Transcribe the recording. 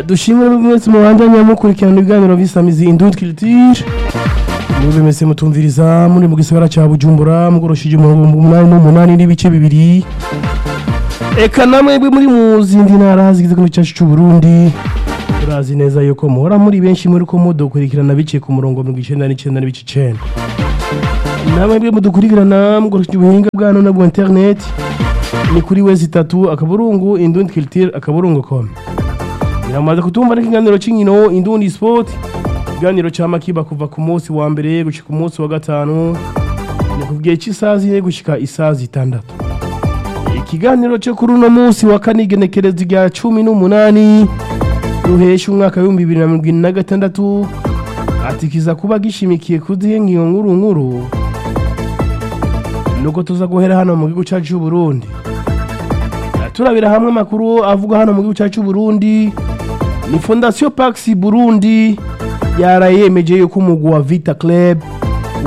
dushimire mwese mubandanya mukurikirana ibiganiro bisamizi indundi culture mube mwese mutumviriza muri mu gisagara ca bujumbura mugoroshije umurongo umunani n'umunani n'ibice bibiri eka namwebwe muri mu zindi ntara zigize igihugu cyacu c'uburundi turazi neza yuko muhora muri benshi muri ko mudukurikirana biciye ku murongo mirongo icenda n'icenda n'ibice icenda namwebwe mudukurikirana mugoroshije ubuhinga bwa none bwa internet ni kuri wezi itatu akaburungu indundi culture akaburungu com biramaze kutumva n'ikiganiro c'inkino indundi sport ikiganiro ca makiba kuva ku munsi wa mbere gushika ku munsi wa gatanu ni ku gihe c'isaha zine gushika isaha zitandatu ikiganiro cyo kuri uno munsi wa kane igenekerezo rya cumi n'umunani ruhesha umwaka w'ibihumbi bibiri na mirongo ine na gatandatu ati kiza kuba gishimikiye ku zihe nkiyo nkuru nkuru nuko tuza guhera hano mu gihugu cyacu c'uburundi turabira hamwe amakuru avuga hano mu gihugu cyacu c'uburundi ni fondation pax burundi yarayemeje yuko umugwi wa vita club